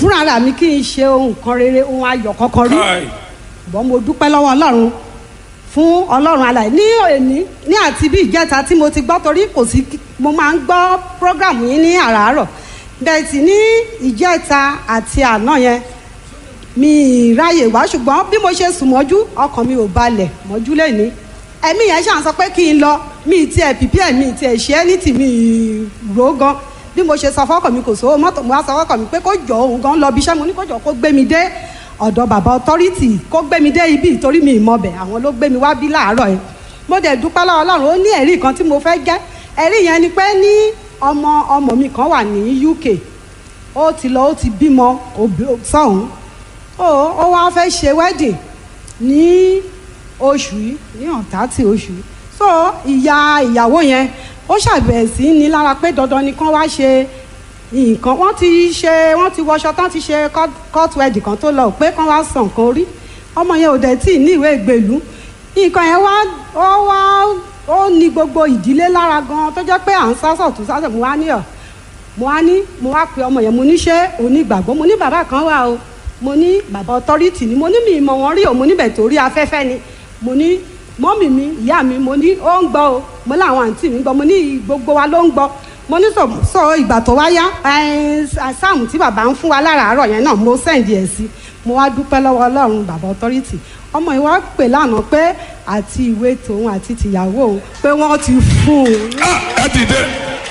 fúnra rà mí kí n ṣe ohun kan rere ohun ayọ̀ kankan rí Kai. ṣùgbọ́n mo dúpẹ́ lọ́wọ́ ọlọ́run fún ọlọ́run alàyè ní òní ní àti bí ìjẹta tí mo ti gbọ́ torí kò sí mo máa ń gbọ́ prógrámù yín ní àràárọ̀ bẹ́ẹ̀ sì ní ìjẹta àti àná yẹn mi ì ráyè wá ṣùgbọ́n bí mo ṣe sùn mọ́jú ọkàn mi ò balẹ̀ mọ́jú lẹ́ni ẹ̀mí yẹn ṣàn sọ pé kí n lọ mi ì tiẹ̀ pìpì ẹ̀ mi ì tiẹ̀ ṣe é ní tìmí rò ó gan bí mo ṣe sọ fọ́kàn mi kò sówó mọ́tò mo wá sọ fọ́kàn mi pé kó jọ òun gan lọ bí iṣẹ́ mo ní kó jọ kó gbé mi dé ọ̀dọ̀ bàbá ọtọ́rìtì kó gbé mi dé ibi ìtorí mi ìmọ̀bẹ̀ àwọn ló gbé mi wá bí láàárọ̀ yẹn mo dẹ̀ dúpẹ́ lọ́wọ́ ọlọ́run ó ní ẹ̀rí kan tí mo fẹ́ jẹ́ ẹ̀rí yẹn ni pé ní ọmọ ọmọ mi kan wà ní UK ó ti lọ ó ti bímọ òbí- sọ́hún ó ó wá fẹ́ ṣe wedding ní oṣù yìí ní ọ̀tátì oṣù yìí so ìyá ìyàwó yẹn ó ṣàbẹ̀wò sí ní lára pé dandan ni kán wá ṣe nǹkan wọ́n ti ṣe wọ́n ti wọṣọ tán ti ṣe court- court wedding kan tó lọ pé kán wá san nǹkan orí ọmọ yẹn ò dẹ̀ tí ì ní ìwé ìgbèlú nǹkan yẹn wá ó wá ó ní gbogbo ìdílé lára gan tó jẹ́ pé à ń sásọ̀ tó sásọ̀ mo wá ní ọ̀ mo wá ní mo wá pe ọmọ yẹn mo ní ṣé onígbàgbọ́ mo ní bàbá kan wà o mo ní bàbá ọtọ́rìtì ni mo ní mi ìmọ̀ wọn rí o mo níbẹ̀ torí afẹ́fẹ́ ni mo ní mọ́mì mi ìyá mi mo ní ó ń gbọ́ o mo láwọn àǹtí mi gbọ́ mo ní gbogbo wa ló ń gbọ́ mo ní sọ sọ ìgbà tó wá yá ẹ, sáàmù tí bàbá ń fún wa láràárọ̀ yẹn náà mo sẹ́ǹdì ẹ̀ sí mo wá dúpẹ́ lọ́wọ́ ọlọ́run bàbá ọtọ́rìtì ọmọ yìí wá pè lánàá pé àti ìwé tòun àti tìyàwó òun pé wọ́n ti fún un Ah, ẹ dìde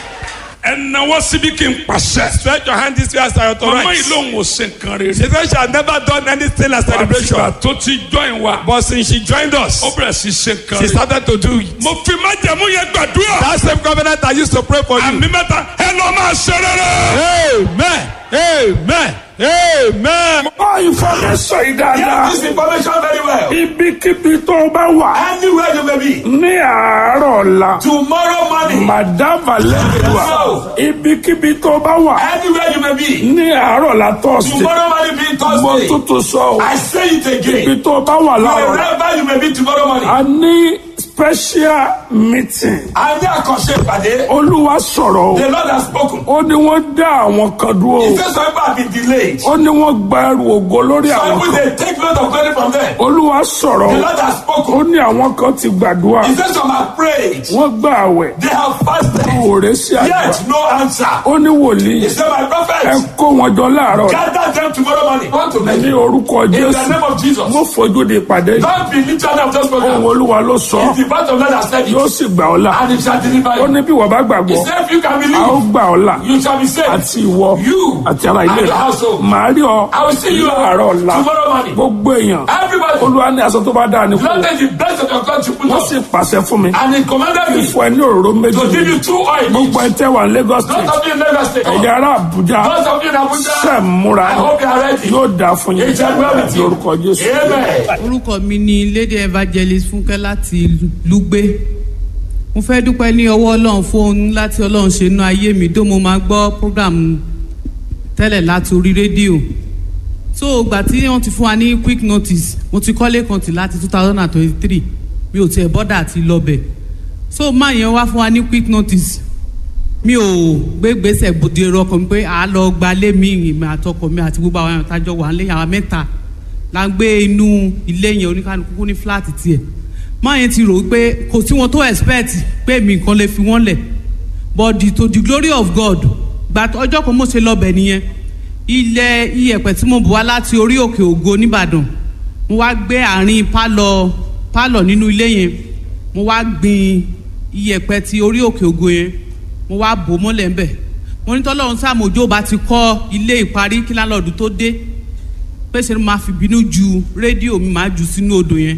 ẹ náwó síbi kí n pàṣẹ. Stretch your hand this way as I mama yìí authorize. lòun ò ṣe nǹkan rere. She said she had never done anything like celebration. àtìgbà tó ti join wa. But since she joined us, ó bẹ̀rẹ̀ sí ṣe nǹkan she rere. started to do it. mo fi májẹ̀mú yẹn gbàdúrà. That same covenant I used to pray for you. àmì mẹ́ta ẹ lọ máa ṣe rere. Amen. Amen. Amen. Bá ìfọ̀mẹ́sọ̀ yìí dáadáa. This information very well. Ibikíbi tó o bá wà Anywhere you may be. ní àárọ̀ ọ̀la. Tomorrow morning. Madam Valeria. Ibikíbi tó o bá wà Anywhere you may be. ní àárọ̀ ọ̀la tọ́sí. Tomorrow morning being Mo Thursday. tútù sọ o. I say it Ibi again. tó o bá wà láàárọ̀. Wherever you may be tomorrow morning. A ní special meeting. A ní àkànṣe ìpàdé. Olúwa sọ̀rọ̀ o. The Lord has spoken. Ó ní wọ́n dá àwọn kan dúró He o. says some people have been delayed. Ó ní wọ́n gba ẹrù ògo lórí Some àwọn people kan. they take note of glory from them. Olúwa sọ̀rọ̀ The o. Lord has Ó spoken. ní àwọn kan ti gbàdúrà. He says some have prayed. Wọ́n gbà àwẹ̀. They have fasted. Òòrè sí àgbà. Yet no answer. Ó ní wòlíì. He said my Ẹ prophet. kó wọn jọ láàárọ̀. Gather them tomorrow morning. Want to Ní make orúkọ In the Jésù. name of Jesus. Mo fojú di ìpàdé yìí. Don't be literally of just Ohun spoken. Olúwa ló sọ. It's the part of God that said Yóò it. sì gbà ọ́ là. And it shall deliver Ó you. ní bí wọ́n bá He gbàgbọ́. said if you can A ó believe, gbà ọ́ là. you shall be saved. Àti ìwọ. You Àti ara ilé and your rẹ̀. household. Màá rí ọ. I will see you Láàárọ̀ ọ̀la. tomorrow morning. Gbogbo èèyàn. Everybody, Olúwa ní aṣọ tó bá dáa ní kú. Lord, take the best of your country, put Wọ́n on. sì pàṣẹ fún mi. And he commanded me Fún ẹ ní òróró méjì. to give you two oil. Gbogbo ẹ tẹ́ wà ní Lagos Those State. of you in Lagos State. Ẹ̀yà ará Àbújá. Those of you in Abuja. Ṣé múra I hope you are ready. yóò dáa fún yín. It shall well with you. Lórúkọ Jésù. Amen. orúkọ mi ni lady evangelist fúnkẹ́ láti lùgbé mo fẹ́ dúpẹ́ ní ọwọ́ ọlọ́run fún ohun láti ọlọ́run ṣe inú ayé mi tó mo máa gbọ́ program tẹ́lẹ̀ láti orí rédíò so ìgbà tí wọ́n ti fún wa ní quick notice mo ti kọ́lé kan tì láti two thousand and twenty-three mi ò tiẹ̀ bọ́dà àti lọ́bẹ̀ so máa yẹn wá fún wa ní quick notice mi ò gbé gbèsè bòde rọkàn mi pé à á lọ gbalé mi ìmọ̀ àtọkọ mi àti gbogbo àwọn àtàjọ wà nílé àwọn mẹ́ta la ń gbé inú ilé yẹn oníkanukú ní fúláàtì tiẹ̀ máa yẹn ti rò ó pé kò sí wọn tó expect pé mi nǹkan lè fi wọ́n lẹ̀ but the, to the glory of God gba ọjọ́ kan mo ṣe lọ́bẹ̀ nìyẹn ilẹ̀ iyẹ̀pẹ̀ tí mo bù wá láti orí òkè ògo nìbàdàn mo wá gbé àárín pálọ̀ pálọ̀ nínú ilé yẹn mo wá gbin iyẹ̀pẹ̀ ti orí òkè ògo yẹn mo wá bò mọ́lẹ̀ ń bẹ̀ mo ní tọ́lọ́run sàmójó bá ti kọ́ ilé ìparí kí lálọ́ọ̀dù tó dé pé ṣe ni màá fi bínú ju rédíò mi màá jù sínú odò yẹn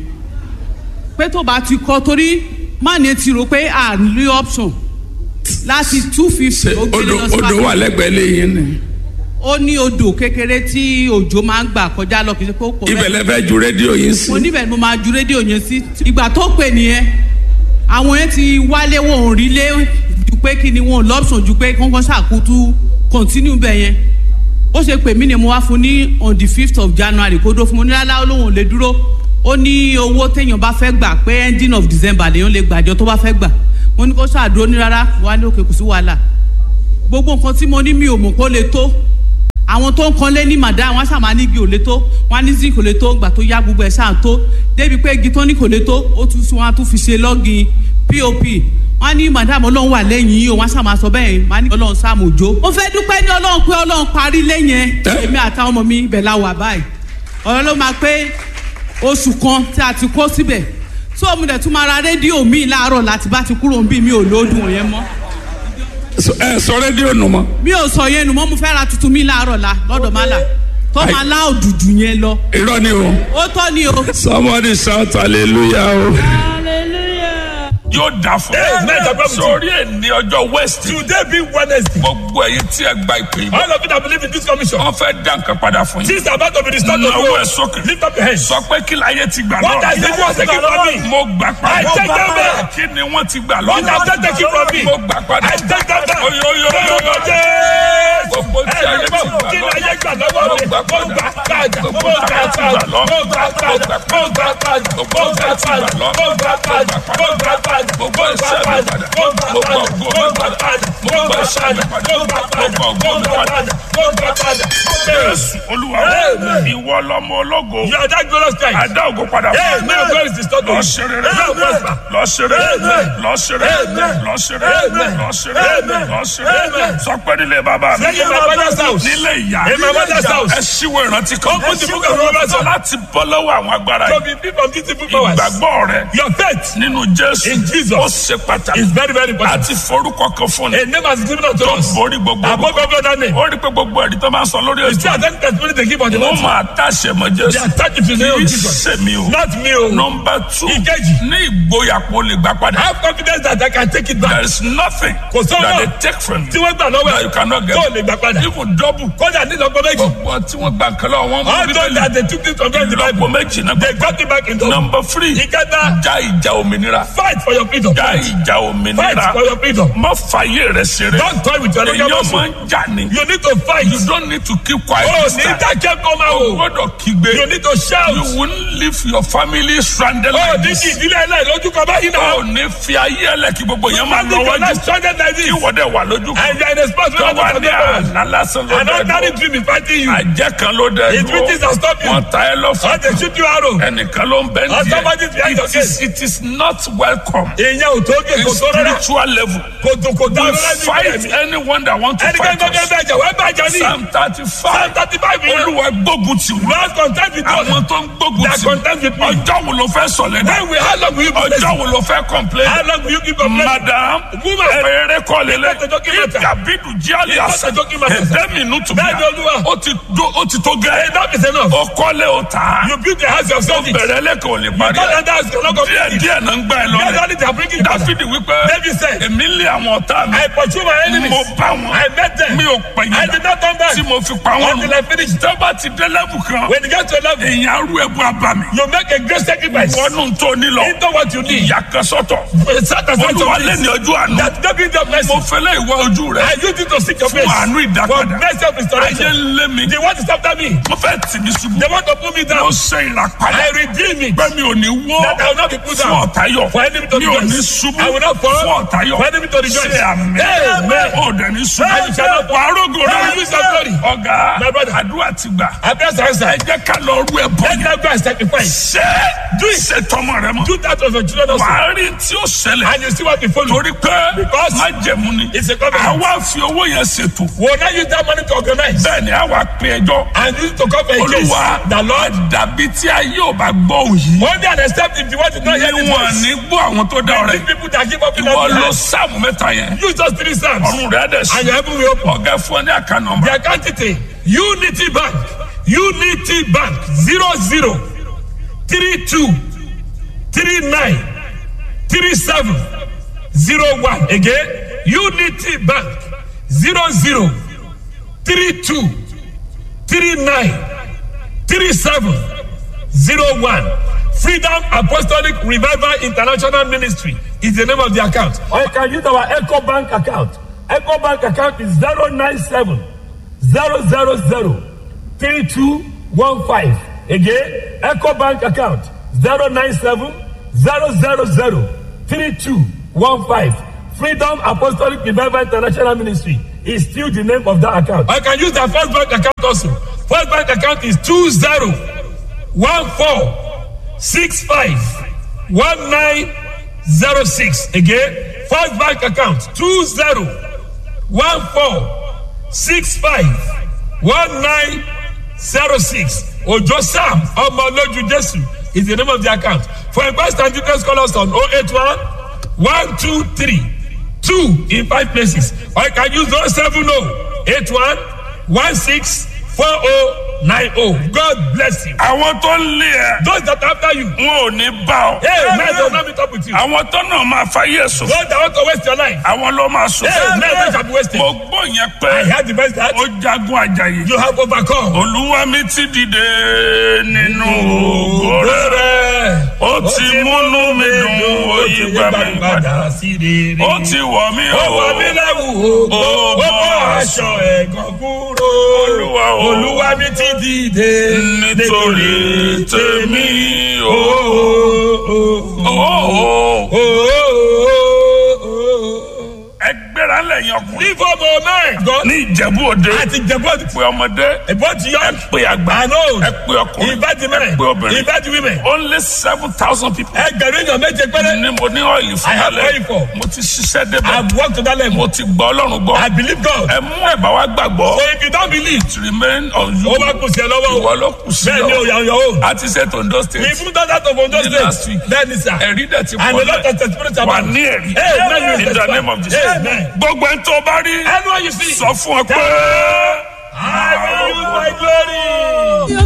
pé tó bá ti kọ́ torí má ní ti rò pé à ń lé option láti two fifty ó gbé Odò lọ sí odò wà lẹ́gbẹ̀ẹ́ lẹ́yìn ni. ó ní odò kékeré tí òjò máa ń gbà kọjá lọ kì í ṣe pé ó pọ̀ Ibẹ̀ lẹ fẹ́ ju rédíò yín sí. mo níbẹ̀ ni mo máa ju rédíò yẹn sí ìgbà tó pè nìyẹn àwọn yẹn ti wálé wọn ò rí lé ju pé kí ni wọn ò lọ́pṣọ̀n ju pé kọ́ńkọ́ ṣàkótú continue bẹ̀ yẹn ó ṣe pè mí ni mo wá fún ní on the fifth of january kó dó fún mo ní lálá olóhùn ò lè dúró ó ní owó téèyàn bá fẹ́ gbà pé ending of december lèèyàn lè gbàjọ tó bá fẹ́ gbà mo ní kó ṣàdúró ní rárá wà ní òkè kò sí wàhálà gbogbo nǹkan tí mo ní mi ò mọ̀ kó lè tó àwọn tó ń kanlé ní màdá wọn ṣàmà ní igi ò lè tó wọn ní zinc kò lè tó gbà tó yá gbogbo ẹ̀ ṣáà tó débi pé igi tó ní kò lè tó ó tún wọn á tún fi ṣe lọ́gìn pop wọn ní madam ọlọ́run wà lẹ́yìn yìí o wọn ṣàmà sọ bẹ́ẹ̀ wọn ní ọlọ́run sàmójó. mo fẹ́ dúpẹ́ ní ọlọ́run pé ọlọ́run parí lẹ́yìn ẹ̀ èmi àtàwọn ọmọ mi ibẹ̀ la wà báyìí ọ̀rọ̀ ló máa pé oṣù kan tí a ti kó síbẹ̀ tó mo dẹ̀ tún máa ra rédíò mi láàárọ̀ láti bá ti kúrò ń bí mi ò lóòdùn yẹn mọ́ ẹ sọ rédíò nù mọ. mi ò sọ yẹn nù mọ́ mo fẹ́ ra tuntun mi láàárọ̀ la lọ́dọ̀ má là tó máa lá òdùdù yẹn lọ irọ́ ni o. ó tọ́ ni o. somebody shout hallelujah o. yóò dà fún Yes, nice, I promise you. sórí ẹ̀ ní ọjọ́ west. Today being Wednesday. gbogbo ẹ̀yin tí ẹ gba ìpè yìí. All of you that believe in this commission. wọ́n fẹ́ dá nǹkan padà fún yín. Since I'm about to be restored to Nawọ́ you. ẹ̀ sókè. Lift up your hands. sọ pé kí láyé ti gbà What has the lọ. world taken from me? mo gbà I padà. take them back. kí ni wọ́n ti gbà What has they lọ. taken from me? mo gbà padà. I take them back. oyoyoyoyo. gbogbo tí ayé ti gbà Kí ni lọ. ayé gbà lọ́wọ́ mo mi? gbà Mo gbà padà. padà. Mo gbogbo tí gbà ayé ti gbà padà. lọ. Mo gbà padà. Mo gbà padà. Mo gbà padà. Mo gbà padà. Mo gbà padà. gbogbo Mo gbà iṣẹ́ mi padà. padà. Mo gbà mo gbà padà. ògo Mo mi gbà padà. padà. mo Mo gbà gbà iṣẹ́ mi padà. padà. Mo gbà mo padà. gbà ògo Mo mi gbà padà. padà. Mo gbà padà. Jésù Olúwa Amen. ìwọ lọmọ ológo. You are that glorious Christ. Adá ògo padà Hey, fún may your glory is restored to lọ you. ṣe rere May your prosper. lọ ṣe rere Amen. lọ ṣe rere Amen. lọ ṣe rere Amen. lọ ṣe rere Amen. lọ ṣe rere Amen. sọ pé nílé bàbá mi Say in my father's house. nílé ìyá In my mother's house. ẹ ṣíwò ìrántí kan Open the book of Romans. láti bọ́ lọ́wọ́ àwọn agbára So yìí be free from these evil powers. ìgbàgbọ́ rẹ Your faith nínú Jésù In Jesus. ó ṣe pàtàkì is very, very important. àti forúkọ kan fún ni A name has been given unto tó us. borí gbogbo Above every other name. ó rí pé gbogbo ẹ̀rí tó máa ń sọ lórí You see, ètò I think that's what they give on the wọ́n Lord. máa tàṣẹ mọ́ They Jésù attach it to the name kì of í Jesus. ṣe mi o Not me. oh. nọmba two Ìkejì. ní ìgboyà kó lè gbà padà. Have confidence that I can take it there back. is nothing Kò sọ́nà. that they take from Tí you wọ́n gbà lọ́wọ́ that you cannot get tó lè gbà padà. even double. Kọ́dà ní lọ́gbọ́n méjì. gbogbo tí wọ́n gbà kan lọ́wọ́ wọn All mú those that bíbélì they took this from them in the lọ́pọ̀ Bible. méjì náà They gbà. got it back in the nọmba three Ìkẹta. já ìjà òmìnira Fight for your freedom. já Fight. ìjà Fight òmìnira for your freedom. má fàyè rẹ ṣeré Don't toy with your èyàn legal máa ń muscle. jà ní. You need to fight. you don't need to keep quiet Oh, this ní time. dákẹ́ kó máa o wò. gbọ́dọ̀ kígbe You need to shout. you won't leave your family stranded Oh, like ní this. kí ìdílé ẹlẹ́yìn lójú kan báyìí náà. o ní fi ayé ẹlẹ́kì gbogbo yẹn máa lọ Family wájú cannot stranded like kí this. wọ́n dẹ̀ wà lójú kan. And you are in a spot where tó wà ní you are àná lásán ló An dẹ̀ ordinary dúró. dream is fighting you. àjẹ́ kan ló dẹ̀ It dúró. witches are stop you. wọ́n ta ẹ lọ́fà. Or they shoot you arrow. ẹnìkan ló ń bẹ́ Or somebody is ní behind díẹ̀. your it is case. it is not welcome. Èèyàn ò tó gé in kò tó rárá. spiritual level. Kò tó kò dá we rárá ní fight ìbẹ̀rẹ̀ mi. anyone that want to Ẹnikẹ́ni fight tó fẹ́ us. bẹ̀jẹ̀ wá bàjẹ́ ní. psalm thirty Psalm five. thirty five yẹn. olúwa gbógun tì wọ́n. Lord content with us. àwọn tó ń gbógun They are tì content with me. ọjọ́ wo ló fẹ́ sọ̀lẹ̀ náà. When will how long will you be ọjọ́ blessed? wo ló fẹ́ complain. How long will you keep complaining? madam Woman. eré kọ́ lélẹ̀ It's not a joking matter. ìdàbídù jíálì It's not àṣà a joking matter, sir. ẹ̀dẹ́mi inú tún Bẹ́ẹ̀ni, Olúwa. ó ti do- ó ti tó gẹ́ Enough is enough. ó kọ́lé ó tà á You build the house yourself. You bẹ̀rẹ̀ lẹ́kọ̀ọ́ lè parí don't ẹ̀ enter house cannot díẹ̀ complete it. díẹ̀ náà ń gbá ẹ That's lọ́lẹ̀ only they are bringing it down. dáfídì wípé David said, èmi lé àwọn ọ̀tá mi I pursue my enemies. mo bá wọn I met them. mi ò pè I did not turn back. tí mo fi pa wọn Until I finish. tó bá ti dé lẹ́bù kan When you get to a level, èèyàn arú ẹ̀bù abàmì you make a great sacrifice. wọnú tó nílọ Into what you need. ìyá kan sọ́tọ̀ Set aside olúwa some lé things ní ọjọ́ àná that David of mercy. mo fẹ́lẹ́ ìwọ ojú rẹ I use it to seek your fún face. àánú For ìdápadà mercy of ayé restoration. ń lé mi They want to stop me. mo fẹ́ tì mí ṣubú They want to put me mo down. ṣe ìràpadà I redeem it. pé mi ò ní wó That I will not be put fún down. ọ̀tá yọ For enemy to mi ò ní rejoice. ṣubú I will not fall. fún ọ̀tá yọ For enemy to rejoice. ṣe àmì Amen. ò dẹ̀ ní ṣubú And you shall not fall. wàá rògò I rẹ will use your glory. ọ̀gá My brother. àdúrà ti gbà I bless the answer. ẹ jẹ́ ká lọ rú ẹ bọ́ Let them go and sacrifice. ṣe do ṣe tọmọ rẹ mọ Do that of your children also. wàá rí tí ó ṣẹlẹ̀ And you see what we follow. torí pé Because má jẹ̀mú ni it's a covenant. àwa fi owó yẹn ṣètò We will not use that money to organize. bẹ́ẹ̀ ni àwa pe ẹjọ́ And use it to cover a case. olúwa The Lord. dàbí tí ayé ò bá gbọ́ òyì One day and except if the word did not hear this níwọ̀n voice. ní gbọ́ àwọn tó dá ọ̀rẹ́ These people that give up in ìwọ that ló land. sáàmù mẹ́ta yẹn Use those three psalms. ọ̀run rẹ̀ dẹ̀ sí And your heaven will open. ọ̀gá fún ẹ ní àká nọmba The account detail. Unity Bank. Unity Bank. Zero zero. Three two. Three nine. Three seven. Zero one. Again. Unity Bank. Zero zero. Three two. Three nine. Three seven. Zero one. Freedom Apostolic Revival International Ministry is the name of the account. Or you can use our Echo Bank account. Echo Bank account is 097 000 3215. Again, Echo Bank account 097 000 3215. Freedom Apostolic Revival International Ministry is still the name of that account. I can use the first bank account also. First bank account is two zero one four six five one nine zero six. Again, first bank account two zero one four six five one nine zero six. Ojo Sam Omoloju Jesu is the name of the account. For inquest and details, call us on 081 123 2 in five places. Or you can use 070 81 16 4090. God bless you. àwọn tó ń lé ẹ Those that are after you, wọn ò ní bá ọ. hey, man, don't let me talk with you. àwọn tó náà máa fáyé sùn. Those that want to waste your life, àwọn ló máa sùn. hey, man, they shall be wasted. mo gbọ́ yẹn I pé had the best that ó jagun àjàyè. you have overcome. olúwa mi ti dìde nínú ògo rẹ̀. ó ti múnú mi dùn ó yí gbà mí padà. sí rere. ó ti wọ̀ mí ó wọ mí o. lẹ́wù ògbó ó bọ́ aṣọ ẹ̀gàn kúrò. Olúwa o. olúwa mi ti dìde. nítorí tèmi o. o. Ó, ó. o. ẹ gbéra lẹ́yìn ọkùnrin. ní fọ́ọ̀mù mẹ́ẹ̀gàn. ní ìjẹ̀bú òde. àti jẹ̀bọ́ọ̀dù. pé ọmọdé. ìbọn ti yọ. ẹ pé àgbà. I know. ẹ pé ọkùnrin. ìbájú ẹ mẹ́rin. pé obìnrin. ìbájú women. only seven thousand people. ẹgbẹ̀rún èèyàn méje péré. ní mo ní ọ́ìlì fún I have alẹ́. oil for. mo ti ṣiṣẹ́ débẹ̀. I've worked to that level. mo ti gbọ́ ọlọ́run gbọ́. I believe God. ẹ mú ẹ̀bà wá gbàgbọ́. So if you don't believe, to remain on you. ó bá kù sí ẹ lọ́wọ́ ìwọ o. ló kù sí Bẹ́ẹ̀ ni o ọ. yà ń yọ o. a ti ṣe tondo state. We even done that of Ondo Ní last State. week. Bẹ́ẹ̀ ni sà. ẹ̀rí dẹ̀ ti And pọ̀ a lot of lẹ̀. testimonies wà about ní ẹ̀rí. Amen. in the name of Jesus. Amen. gbogbo ẹni tó bá rí. Anyone you see. sọ fún ọ pé. I will use my glory.